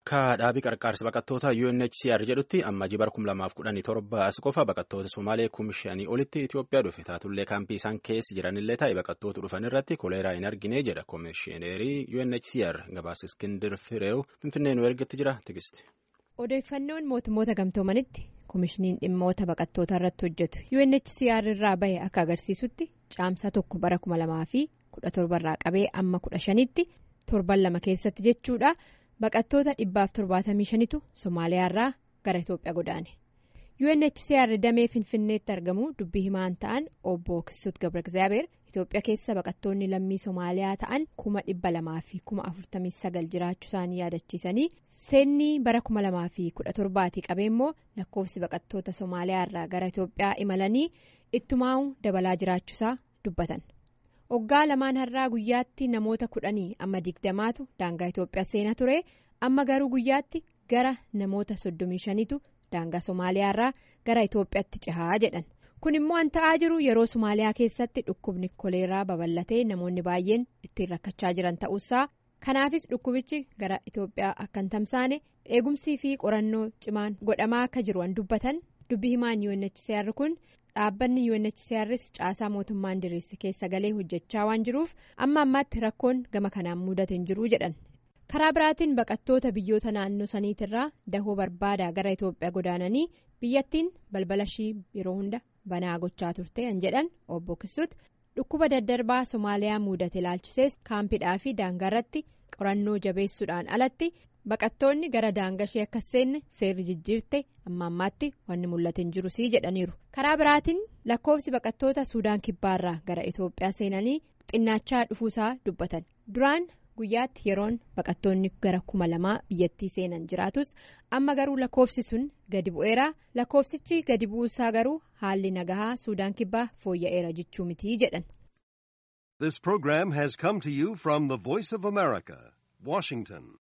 Akka dhaabii qarqaarsa baqattoota UNHCR jedhutti amma bara 2017 as qofa baqattoota Somaalee kuma shanii olitti Itoophiyaa dhufe taatullee kaampii isaan keessa jiranillee ta'e baqattoota dhufan irratti koleeraa hin argine jedha koomishineerii UNHCR gabaasa Iskindir Fireew Finfinnee nu ergetti jira tigisti. Odeeffannoon mootummoota gamtoomanitti koomishiniin dhimmoota baqattoota irratti hojjetu UNHCR irraa bahe akka agarsiisutti caamsaa tokko bara 2017 irraa qabee amma 15tti torban lama keessatti jechuudha. baqattoota dhibbaaf torbaatamii shanitu somaaliyaarraa gara itoophiyaa godaane UNHCR damee finfinneetti argamu dubbii himaan ta'an obbo Kisuut Gabra Gizaabeer itoophiyaa keessa baqattoonni lammii somaaliyaa ta'an kuma dhibba lamaa fi kuma afurtamii sagal jiraachuu isaanii yaadachiisanii seenni bara kuma lamaa fi kudha torbaatii qabee immoo lakkoofsi baqattoota somaaliyaarraa gara itoophiyaa imalanii ittumaa'uu dabalaa jiraachuusaa dubbatan. Hoggaa lamaan har'aa guyyaatti namoota kudhanii amma digdamaatu daangaa Itoophiyaa seenaa ture amma garuu guyyaatti gara namoota soddomii shaniitu daangaa Somaaliyaarraa gara Itoophiyaatti cehaa jedhan kun immoo an ta'aa jiru yeroo Somaaliyaa keessatti dhukkubni koleeraa babal'atee namoonni baay'een ittiin rakkachaa jiran ta'uusaa kanaafis dhukkubichi gara Itoophiyaa akka hin tamsaane eegumsii fi qorannoo cimaan godhamaa akka jiru an dubbatan dubbii himaan UNHCR kun. dhaabbanni UNHCRs caasaa mootummaan diriirse keessa galee hojjechaa waan jiruuf amma ammaatti rakkoon gama kanaan mudate hin jiru jedhan karaa biraatiin baqattoota biyyoota naannoo saniitirraa dahoo barbaadaa gara Itoophiyaa godaananii biyyattiin balbala ishii yeroo hunda banaa gochaa turte kan jedhan obbo Kisuut dhukkuba daddarbaa Somaaliyaa mudate ilaalchisees kaampidhaa fi daangaarratti qorannoo jabeessuudhaan alatti. baqattoonni gara daangaa ishee akka seenne seerri jijjiirte amma ammaatti wanni mul'ate hin jiru sii jedhaniiru karaa biraatiin lakkoofsi baqattoota suudaan kibbaarraa gara itoophiyaa seenanii xinnaachaa dhufuusaa dubbatan duraan guyyaatti yeroon baqattoonni gara kuma lamaa biyyattii seenan jiraatus amma garuu lakkoofsi sun gadi bu'eera lakkoofsichi gadi bu'uusaa garuu haalli nagahaa suudaan kibbaa fooyya'eera jechuu mitii jedhan. This program has come to you from the Voice of America, Washington.